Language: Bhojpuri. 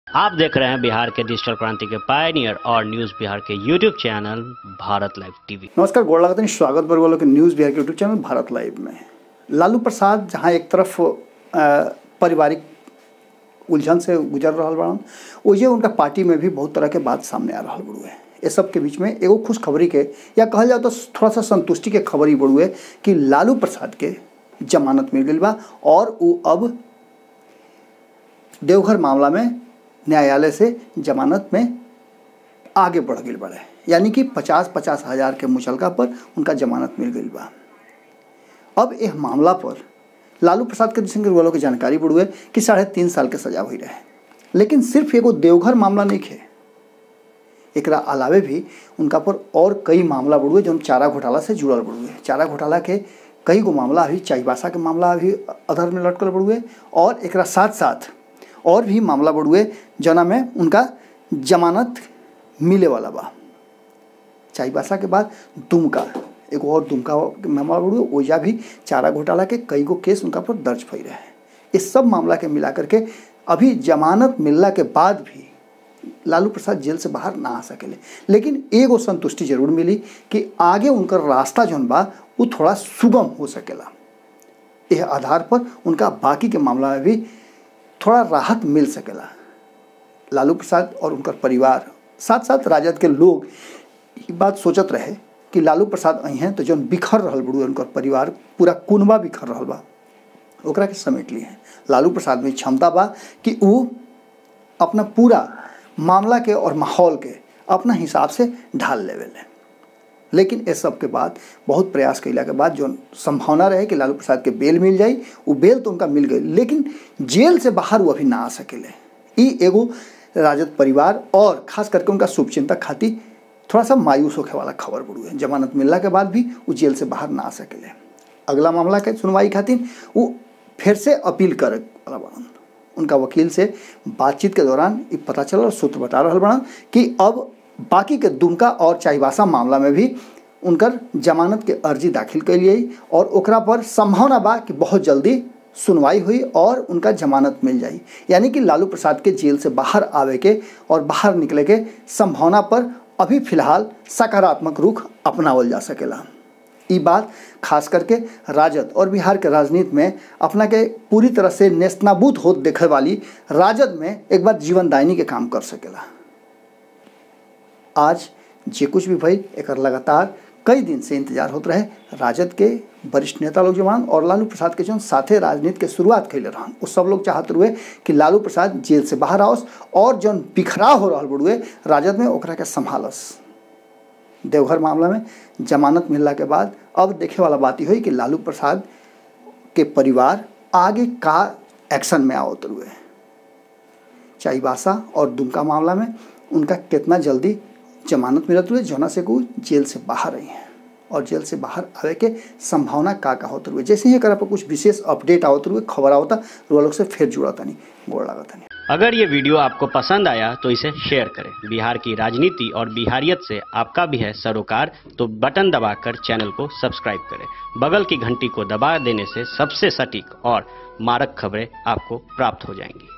आप देख रहे हैं बिहार के डिजिटल क्रांति के पायनियर और न्यूज बिहार के YouTube channel Bharat live TV नमस्कार गोड़ लगाते हैं स्वागत बर वालों के न्यूज़ बिहार के यूट्यूब चैनल भारत लाइव में लालू प्रसाद जहाँ एक तरफ अ, पारिवारिक उलझन से गुजर रहा बड़न ओजे उनका पार्टी में भी बहुत तरह के बात सामने आ रहा बड़ुए ये सब के बीच में एगो खुशखबरी के या कहल जाए तो थोड़ा सा संतुष्टि के खबर ही बड़ुए कि लालू प्रसाद के जमानत मिल गई बा और वो अब देवघर मामला में न्यायालय से जमानत में आगे बढ़ गई बड़े यानी कि पचास पचास हजार के मुचलका पर उनका जमानत मिल गई बा अब यह मामला पर लालू प्रसाद के सिंह वालों की जानकारी बढ़ुए कि साढ़े तीन साल के सजा हुई रहे लेकिन सिर्फ एगो देवघर मामला नहीं है एकरा अलावे भी उनका पर और कई मामला बढ़ुए जो चारा घोटाला से जुड़ल बढ़ुए चारा घोटाला के कई गो मामला अभी चाईबासा के मामला अभी अधर में लटकल बढ़ुए और एकरा साथ साथ और भी मामला बढ़ुए जना में उनका जमानत मिले वाला बा चाईबासा के बाद दुमका एगो और दुमका के मामला बढ़ुए ओजा भी चारा घोटाला के कई गो केस उनका पर दर्ज भई रहे इस सब मामला के मिला करके अभी जमानत मिलला के बाद भी लालू प्रसाद जेल से बाहर ना आ सकेले लेकिन एगो संतुष्टि जरूर मिली कि आगे उनकर रास्ता जौन बा वो थोड़ा सुगम हो सकेला यह आधार पर उनका बाकी के मामला में भी थोड़ा राहत मिल सकेला लालू प्रसाद और उनकर परिवार साथ साथ राजद के लोग ये बात सोचत रहे कि लालू प्रसाद आई हैं तो जौन बिखर रहल बड़ू उनकर परिवार पूरा कुनबा बिखर रहल बा ओकरा के समेट लिए हैं लालू प्रसाद में क्षमता बा कि वो अपना पूरा मामला के और माहौल के अपना हिसाब से ढाल लेवेले लेकिन इस सब के बाद बहुत प्रयास कैला के बाद जो संभावना रहे कि लालू प्रसाद के बेल मिल जाई वो बेल तो उनका मिल गई लेकिन जेल से बाहर वो अभी ना आ सकेले ई एगो राजद परिवार और खास करके उनका शुभचिंतक खातिर थोड़ा सा मायूस होने वाला खबर बढ़ू है जमानत मिलला के बाद भी वो जेल से बाहर ना आ सकेले अगला मामला के सुनवाई खातिर वो फिर से अपील करे वाला बनन उनका वकील से बातचीत के दौरान ये पता चला और सूत्र बता रहा बड़ा कि अब बाकी के दुमका और चाईबासा मामला में भी उनकर जमानत के अर्जी दाखिल कैलिए और ओकरा पर संभावना बा कि बहुत जल्दी सुनवाई हुई और उनका जमानत मिल जाई यानी कि लालू प्रसाद के जेल से बाहर आवे के और बाहर निकले के संभावना पर अभी फिलहाल सकारात्मक रुख अपनावल जा सकेला ई बात खास करके राजद और बिहार के राजनीति में अपना के पूरी तरह से नेस्तनाबूत होत देखे वाली राजद में एक बार जीवनदायिनी के काम कर सकेला आज जे कुछ भी भई एक लगातार कई दिन से इंतजार होते रहे राजद के वरिष्ठ नेता लोग जवान और लालू प्रसाद के जौन साथे राजनीति के शुरुआत कैले रहन वो सब लोग चाहते हुए कि लालू प्रसाद जेल से बाहर आओस और जौन बिखराव हो रहा बड़ुए राजद में ओकरा के संभालस देवघर मामला में जमानत मिलला के बाद अब देखे वाला बात ही हुई कि लालू प्रसाद के परिवार आगे का एक्शन में आवत हुए चाईबासा और दुमका मामला में उनका कितना जल्दी जमानत मिलत हुए जोना से को जेल से बाहर आई हैं और जेल से बाहर आवे के संभावना का का होते हुए जैसे ही एकरा पर कुछ विशेष अपडेट आवत हुए खबर आवता वो लोग से फिर जुड़ा तनी गोड़ लगा तनी अगर ये वीडियो आपको पसंद आया तो इसे शेयर करें बिहार की राजनीति और बिहारियत से आपका भी है सरोकार तो बटन दबाकर चैनल को सब्सक्राइब करें बगल की घंटी को दबा देने से सबसे सटीक और मारक खबरें आपको प्राप्त हो जाएंगी